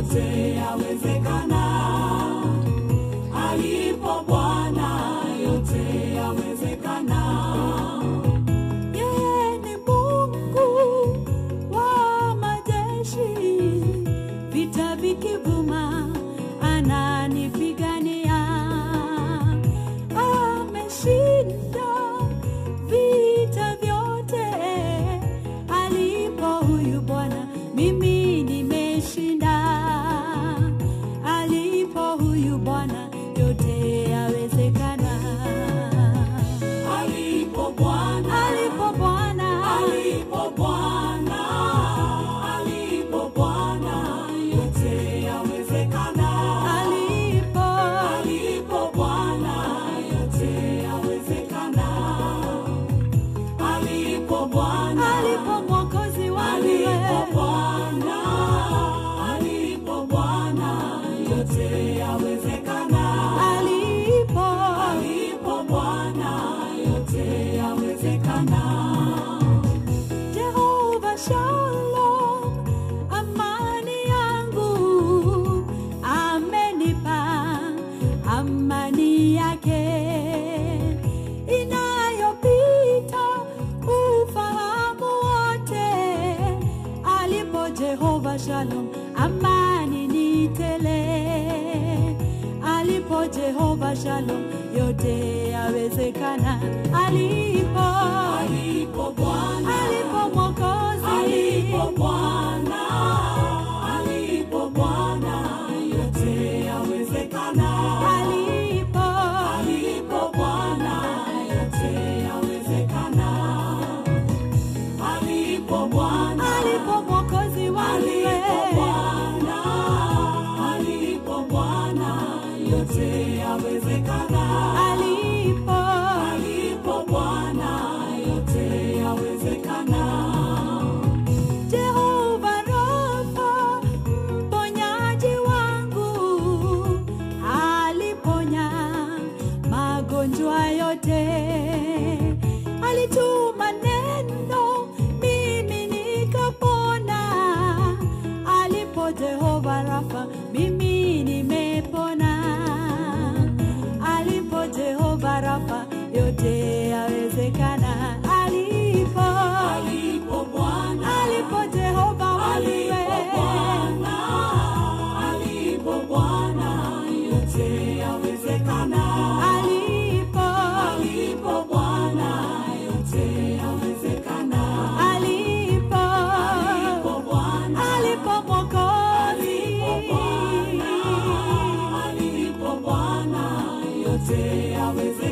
yote yawezekana. Alipo Bwana yote yawezekana. Yeye ni Mungu wa majeshi, vita vikivuma ananipigania. Ameshinda vita vyote, alipo huyu Bwana mimi nimeshinda. Alipo huyu Bwana yote yawezekana. Alipo Bwana, Alipo Bwana, alipo Bwana, alipo Bwana yote yawezekana. alipo Alipo Bwana yote yawezekana. Alipo Bwana, alipo Mwokozi wangu alipo wewe. Bwana, alipo Bwana yote yawezekana. alipo Alipo Bwana yote yawezekana. Jehova Shalom, amani yangu amenipa amani yake inayopita ufahamu wote. Alipo Jehova Shalom, amani ni tele. Alipo Jehova Shalom, yote yawezekana. Alipo Alipo Bwana, alipo Mwokozi, alipo Bwana, alipo Bwana yote yawezekana. alipo Alipo Bwana yote yawezekana. Alipo Bwana, alipo Mwokozi wangu alipo wewe. Bwana, alipo Bwana yote yawezekana. alipo Alipo Bwana yote yawezekana. Jehova Rafa, mponyaji wangu, aliponya magonjwa yote. Alituma neno, mimi nikapona. Alipo Jehova Rafa, mimi nimepona. Alipo Jehova Rafa, yote yawezekana. Alipo Alipo Bwana, alipo Jehova wangu alipo wewe. Bwana, alipo Bwana yote yawezekana. alipo Alipo Bwana yote yawezekana. alipo Alipo Bwana, alipo Mwokozi alipo Bwana, alipo Bwana yote yawezekana.